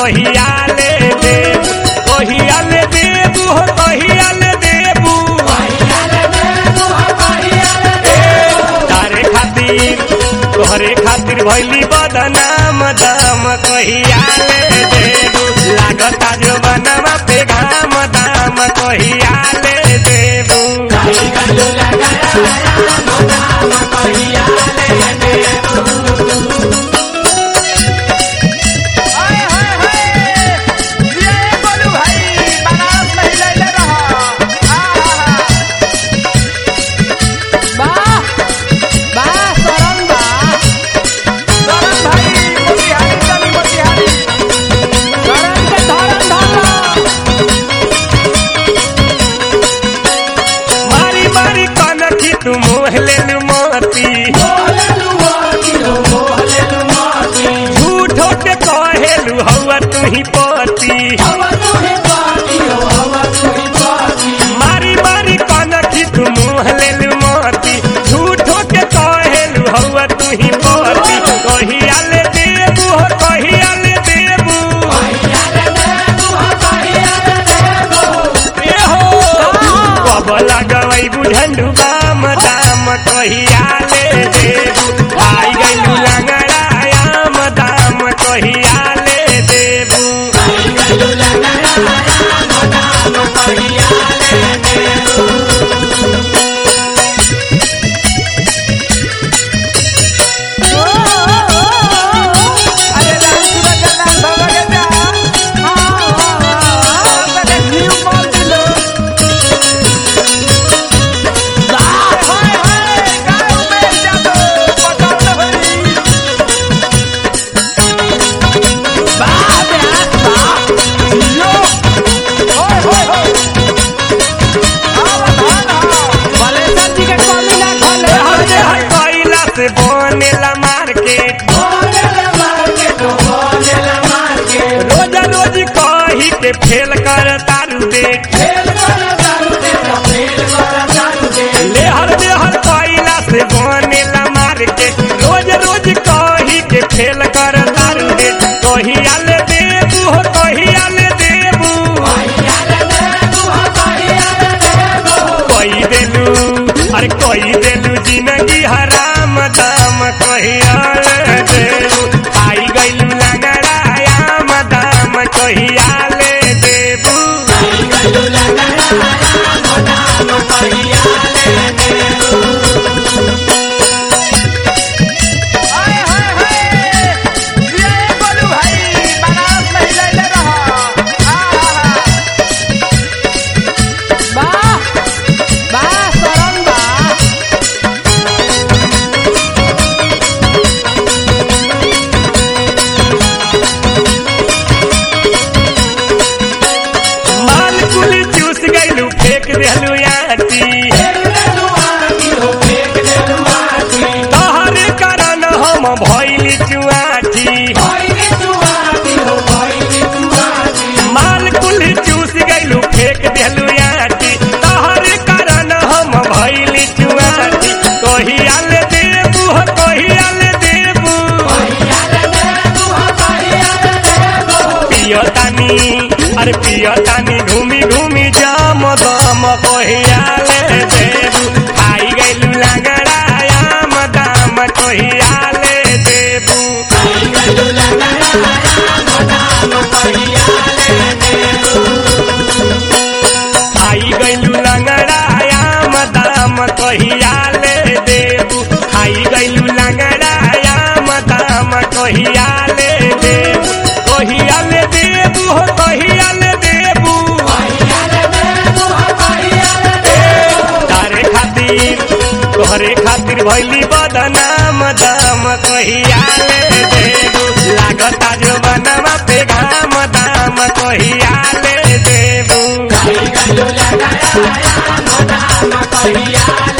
कहिया ले देबू कहिया ले देबू हो कहिया ले देबू तारे खातिर तोहरे खातिर भैली बदनाम दाम कहिया ले देबू लागता जो बनवा पे घाम दाम कहिया ले देबू हाय हाय हाय ये बोलू भाई बनारस नहीं ले ले रहा आहा वाह वाह सरम बा सरन भाई मोतिहारी चली मोतिहारी सरम के धरम धरम मारी मारी कनखी तू मोह ले लू मोती झूठो के कहेलू हवा तू ही पति मारी मारी कनखी तू मोह ले लू मोती झूठो के कहेलू हवा तू ही पति कहिया ले देबू हो कहिया ले देबू ए हो कब लगवई बुझंडू बाम दाम कहिया ले देबू आई गइलू लंगड़ायाम दाम कहिया ले देबू ओ, ओ, ओ, ओ, ओ। अरे राम सूरज जन्नत बाबा के जा हाँ, हाँ, हाँ। पहले न्यू मॉल दिलो वाह हाय हाय गाँव में जातो पटाल होई वाह ब्यास वाह यो होय होय होय आवा धान हा बलेश्वर जी के कमी ना खोले हरे हर कोयला से बनेला मार्केट रोज रोज कही के फेल कर तारू देख लेहर लेहर कोयला से बनेला मार्केट रोज रोज कही के फेल कर तारू देख कहिया ले देबू हो कहिया ले देबू कही देलू अरे कही देलू जिंदगी हराम दाम कहिया ले देबू आई गइलू लंगड़ायाम दाम कहिया ले देबू हाय हाय हाय ये बोलू भाई बनारस नहीं ले ले रहा आहा वाह वाह सरम बा माल कुल चूस गइलू फेंक देलू आटी तोहरे कारण हम भइली चुआटी माल कुल चूस गइलू फेंक देलू आटी तोहरे कारण हम भइली चुआटी कहिया ले देबू हो कहिया ले देबू पियतानी अरे पियतानी घूमी घूमी जाम दम कहिया ले देबू आई गइलू लंगड़ायाम दाम कहिया ले देबू आई गइलू लंगड़ायाम दाम कहिया ले देबू आई गइलू लंगड़ायाम दाम कहिया ले देबू कहिया ले देबू हो कहिया ले देबू तारे खातिर तोहरे खातिर भैली बदनाम दाम कहिया ले देबू लागता जो बनवा पे घाम दाम कहिया ले देबू कहिया